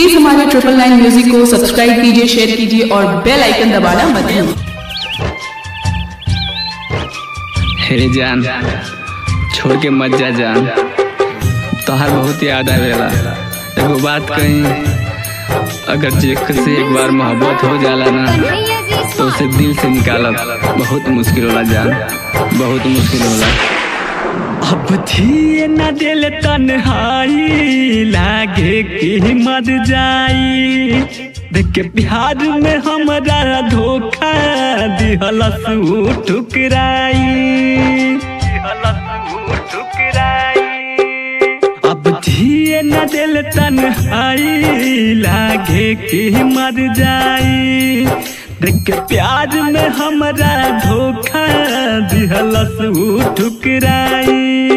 Please हमारे triple nine music को subscribe कीजिए शेयर कीजिए और बेल आइकन दबाना मत भूलिए हे जान छोड़ के मत जा जान तोहार बहुत याद आवेला एगो बात कही अगर जेकर से एक बार मोहब्बत हो जाला ना तो उसे दिल से निकालब बहुत मुश्किल होला जान बहुत मुश्किल होला अब जिए न दिल तन्हाई लागे कि मर जाई देख के बिहार में हमरा धोखा दिहलस उ ठुकराई दिहलस उ ठुकराई अब जिए न दिल तन्हाई लागे कि मर जाई देख के प्यार में हमरा धोखा दिहलस उ ठुकराई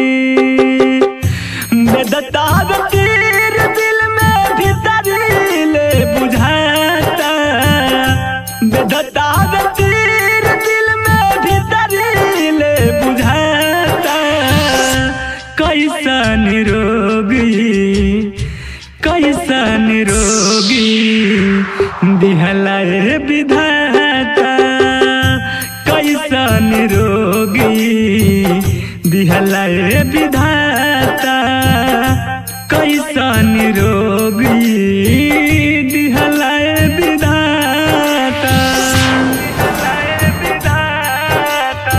बेदतार तीर दिल में भीतर ले बुझाता बेदतार तीर दिल में भीतर ले बुझाता कैसन रोगी कैसन रोगी दिहला रे विधाता कैसन रोगी दिहला रे विधाता कैसन रोगी दिहला रे विधाता दिहला रे विधाता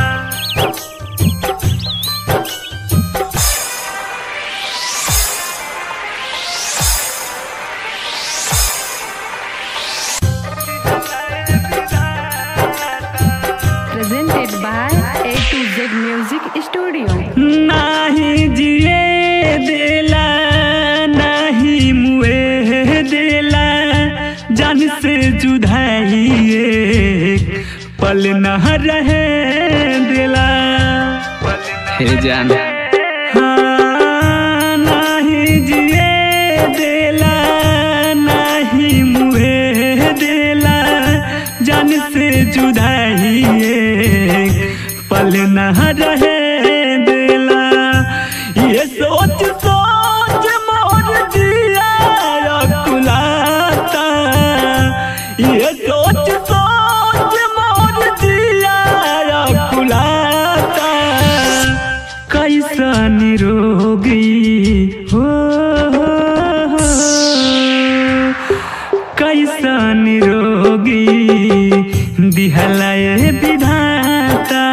presented by A to Z Music Studio. नाही जिए देला नाही मुए देला जान से जुदाइए पल न रहे देला हे जान हाँ, नाही जिए देला नाही मुए देला जान से जुदाइए पल न रहे देला ये सोच सोच मोर जिया कुलाता ये सोच सोच मोर जिया कुलाता कैसन रोगी हो हो, हो। कैसन रोगी दिहलाए विधाता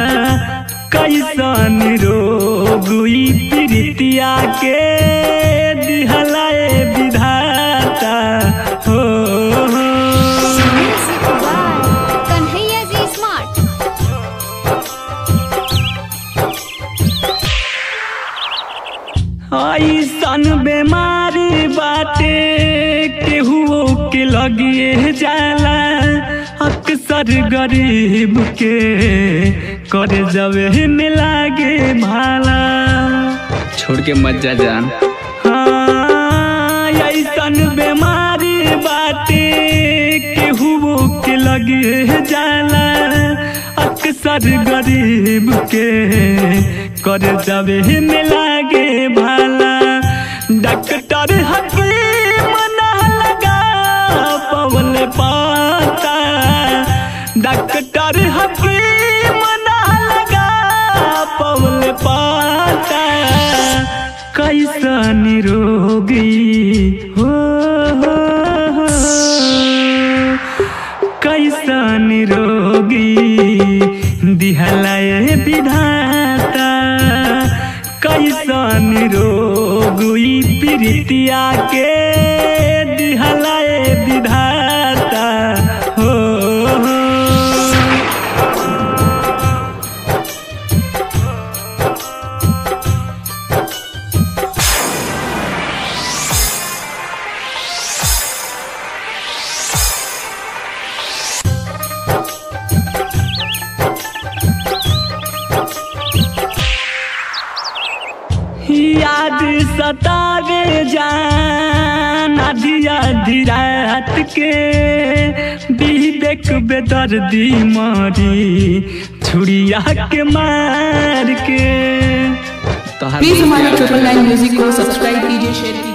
कैसन रोगी प्रीतिया के दिहलाए विधाता हो हो। Music by Kanhaiya G Smart. ऐसन बेमारी बाटे केहुओ के लगिए जाला अक्सर गरीब के करे जबे में लागे भाला छोड़ के मत जा जान हाँ ऐसन बेमारी बाटे केहुओ के लगिए जाला अक्सर गरीब के कर जबे में लागे भाला डॉक्टर हकीम ना लगा पवन पाता डॉक्टर हकीम ना लगा पवन पाता कैसन रोगी हो हो, हो। कैसन रोगी दिहलाए विधाता कैसन रोगी प्रीतिया के दिहलाए विधाता हो हो। याद सतावे जान आधी आधी रात के विवेक बेदर्दी मारी छुड़िया के मार के प्लीज हमारे ट्रिपल नाइन म्यूजिक को सब्सक्राइब कीजिए शेयर कीजिए